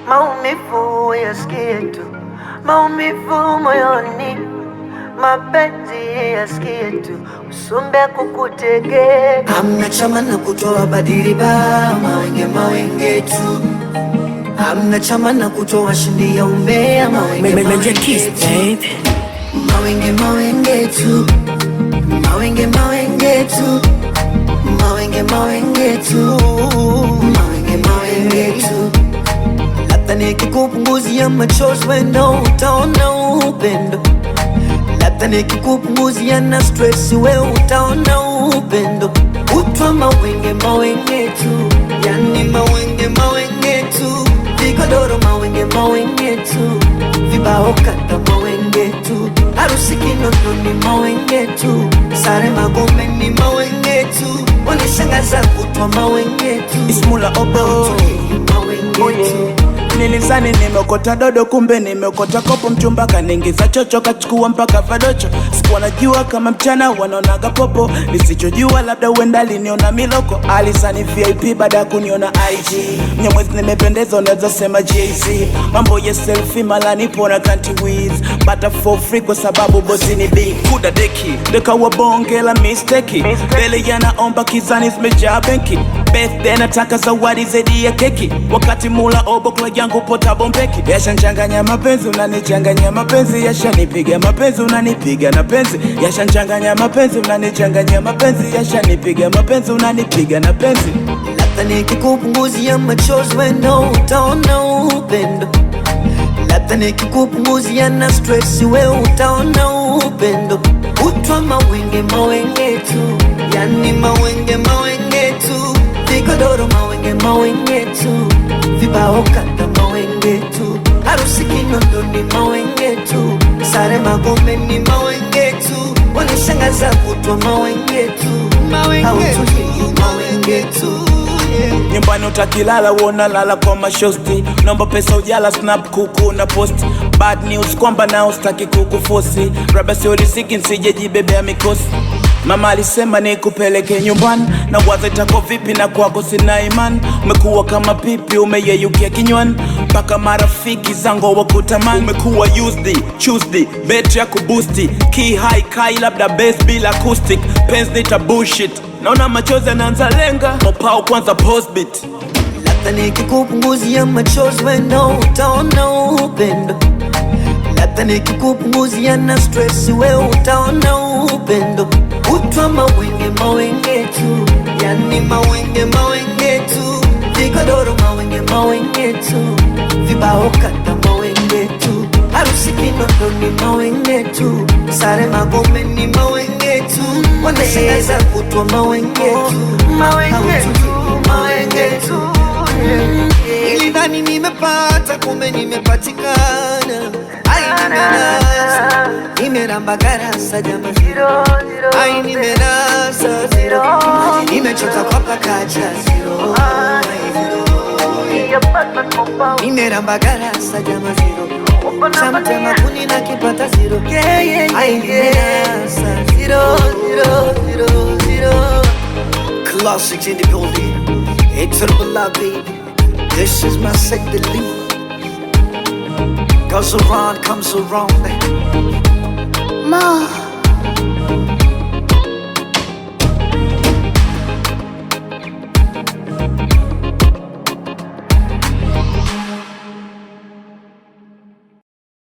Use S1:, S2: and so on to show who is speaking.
S1: maumivu yasikie tu, maumivu moyoni, mapenzi yasikie tu, usumbe kukutege.
S2: Hamna chama na kutoa badili ba mawenge mawenge tu. Hamna chama na kutoa shindi ya umbea mawenge mawenge tu. Mawenge mawenge tu. Mawenge mawenge tu. Mawenge mawenge tu. Mawenge mawenge tu. Labda nikikupunguzia machozi wendo utaona upendo. Labda nikikupunguzia na stress we utaona upendo. Utwa mawenge mawenge tu, yani mawenge mawenge tu, vigodoro mawenge mawenge tu, vibao kata mawenge tu, harusi Kinondoni mawenge tu, sare Magome ni mawenge tu, wanishangaza kutwa mawenge tu,
S3: Ismula obo
S2: mawenge tu.
S3: Nilizani nimeokota dodo kumbe nimeokota kopo mchumba kaningiza chocho kachukua mpaka vadocho sikuwa najua kama mchana wanaonaga popo nisichojua labda uenda aliniona miloko alisani vip baada ya kuniona ig mnyamwezi nimependeza unaweza sema jz mambo ya selfi mala nipo na kanti wiz bata for free kwa sababu bosi ni big kuda deki dekawa bonge la misteki mbele yanaomba kizani zimejaa benki birthday nataka zawadi zaidi ya keki wakati mula obokla yangu pota bombeki yashanchanganya mapenzi unanichanganya mapenzi yashanipiga mapenzi unanipiga na penzi yashanchanganya mapenzi unanichanganya mapenzi yashanipiga mapenzi unanipiga na penzi
S2: Labda nikikupunguzia machozi wendo utaona upendo. Labda nikikupunguzia na stress we utaona upendo. Utwa mawenge mawenge tu, yani mawenge mawenge tu, vigodoro mawenge mawenge tu, vibao kata mawenge tu, harusi Kinondoni mawenge tu, sare Magome ni mawenge tu, wanishangaza kutwa mawenge tu, hautulii mawenge tu yeah.
S3: nyumbani utakilala uona lala kwa mashosti naomba pesa ujala snap kuku na post bad news kwamba nao staki kukufosi raba siolisiki nsijejibebea mikosi mama alisema nikupeleke nyumbani na waza itako vipi na kwako sina imani umekuwa kama pipi umeyeyukia kinywani mpaka marafiki zango wakutamani umekuwa used tuesday betri ya kubusti key high kai labda base bila acoustic pens nita bullshit naona machozi yanaanza lenga mopao kwanza postbit
S2: Labda nikikupunguzia machozi wendo utaona upendo. Labda nikikupunguzia na stress we utaona upendo. Utwa mawenge mawenge tu, yani mawenge mawenge tu, vigodoro mawenge mawenge tu, vibao kata mawenge tu, harusi Kinondoni mawenge tu, sare Magome ni mawenge tu, wanashangaza kutwa mawenge tu,
S1: Mawenge tu, mawenge tu, yeah.
S2: Nilidhani nimepata kumbe nimepatikana. Ai, nimenasa nimeramba garasa jama,
S1: Zero, zero,
S2: ai nimenasa zero, nimechota kwa pakacha zero, ai, zero.
S1: yeah, but not compound.
S2: nimeramba garasa jama zero,
S1: Open up
S2: chamtema
S1: and
S2: kuni na kipata zero,
S1: Yeah, yeah,
S2: ai
S1: yeah, yeah.
S2: nimenasa zero, zero, zero, zero. Classics in the building, a triple A baby. This is my second lead. Goes around, comes around.
S4: Mo